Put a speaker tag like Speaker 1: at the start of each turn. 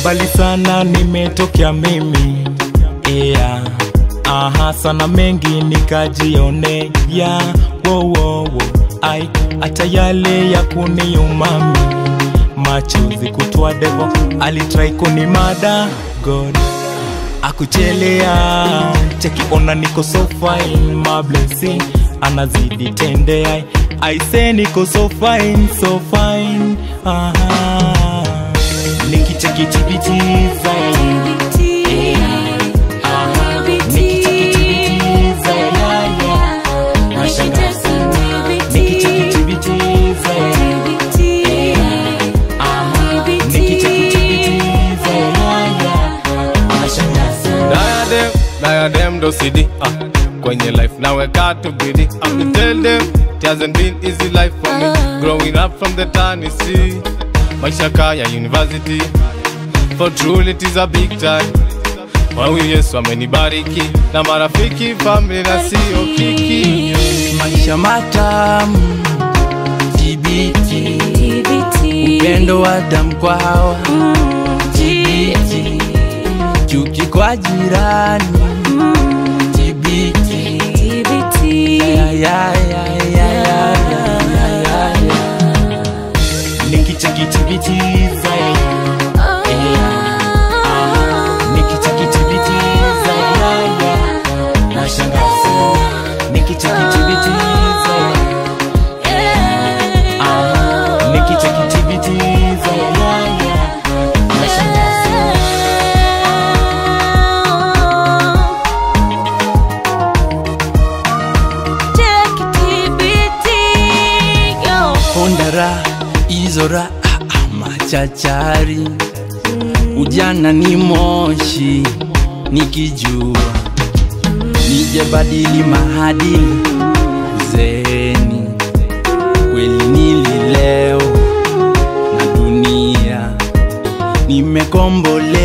Speaker 1: mbali sana nimetokea mimi yeah. aha sana mengi nikajionea yeah. wo, wo, wo. ai hata yale ya kuniumami machozi kutwa devo alitrai kunimada god akuchelea chekiona niko so fine my blessing anazidi tendea aise niko so fine so fine aha nikichekitibitiza aha nikichekitibitiza yaya nashangaza nikichekitibitiza aha nikichekitibitiza yaya nashangaza
Speaker 2: Diadem, diadem ndo CD ah. Kwenye life naweka to bidi I will tell them it hasn't been easy life for me Growing up from the Tennessee Maisha kaya university For truly it is a big time Kwa huyu Yesu amenibariki Na marafiki, family na sio kiki
Speaker 3: maisha matamu tibiti upendo wa damu kwa hawa tibiti chuki kwa jirani tibiti ya, ya, ya, ya, ya, ya, ya, ya, ya.
Speaker 1: nikichekitibitiza nikichekitibitiza yaya nashangaza nikichekitibitiza nikichekitibitiza yaya nashangaza
Speaker 3: hondara izora ah, ah, machachari ujana ni moshi nikijua nije badili mahadili uzeeni kweli nili leo na dunia nimekombole